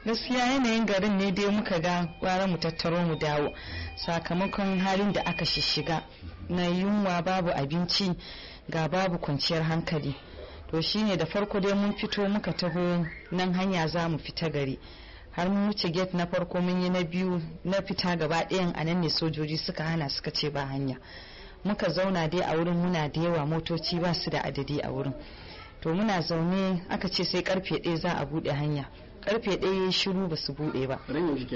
gaskiya yanayin garin ne dai muka ga gwara mu tattaro mu dawo sakamakon halin da aka shishiga na yunwa babu abinci ga babu kwanciyar hankali to shine da farko dai mun fito muka taho nan hanya za mu fita gari har mun wuce gate na farko mun yi na biyu na fita gaba ɗayan a nan ne sojoji suka hana suka ce ba hanya muka zauna dai a wurin muna da yawa motoci ba su da adadi a wurin to muna zaune aka ce sai karfe ɗaya za a buɗe hanya karfe ɗaya shiru ba su buɗe ba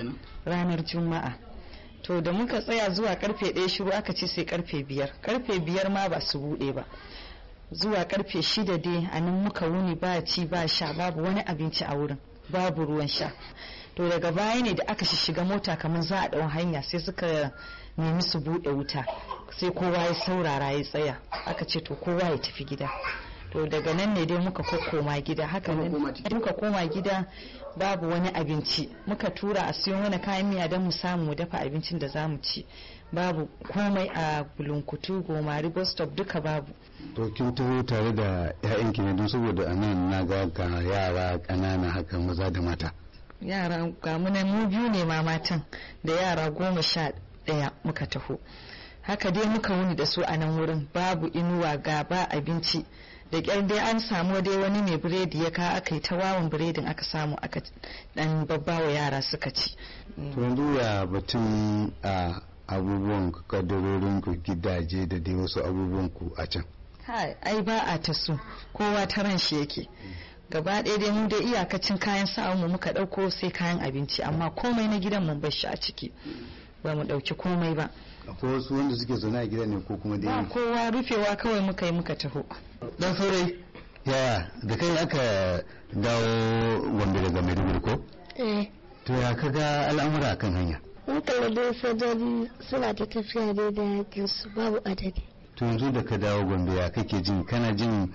ranar juma'a to da muka tsaya zuwa karfe ɗaya shiru aka ce sai karfe biyar karfe biyar ma ba su buɗe ba zuwa karfe shida dai a nan muka wuni ba ci ba sha babu wani abinci a wurin babu ruwan sha to daga baya ne da aka shiga mota kamar za a ɗau hanya sai suka nemi su buɗe wuta sai kowa ya saurara ya tsaya aka ce to kowa ya tafi gida to daga nan ne dai muka koma gida haka nan muka koma gida babu wani abinci muka tura a siyo mana kayan miya don mu samu mu dafa abincin da za mu ci babu komai a bulunkutu gomari bus stop duka babu to kin taho tare da ƴaƴanki ne don saboda a nan na ga ga yara ƙanana haka maza da mata yara ga mu mu biyu ne ma matan da yara goma sha ɗaya muka taho haka dai muka wuni da su a nan wurin babu inuwa ga ba abinci da kyar dai an samu dai wani mai biredi ya ka aka yi ta wawan biredin aka samu aka dan babbawa yara suka ci to yanzu ya batun a abubuwan kadarorin ku gidaje da dai wasu abubuwan ku a can ai ba a ta su kowa ta ran shi yake gaba ɗaya dai mu dai iyakacin kayan mu muka ɗauko sai kayan abinci amma komai na gidan mun bar shi a ciki ba mu ɗauki komai ba akwai wasu wanda suke zaune a gida ne ko kuma dai ba kowa rufewa kawai muka yi muka taho dan saurayi yaya da kai aka dawo gombe daga maiduguri ko eh to ya kaga al'amura kan hanya mun kalli dai sojoji suna ta tafiya dai da yakin su babu adadi to yanzu da ka dawo gombe ya kake jin kana jin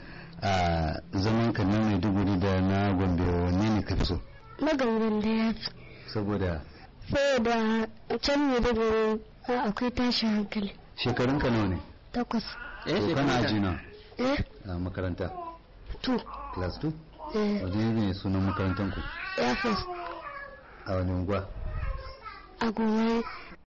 a zaman ka na maiduguri da na gombe wanne ne ka fi so na gangan da ya fi saboda saboda can maiduguri akwai tashin hankali shekarun ka nawa ne takwas to kana aji na eh a makaranta two class 2 eh wani ne sunan makarantar ku air force a wani unguwa a gomai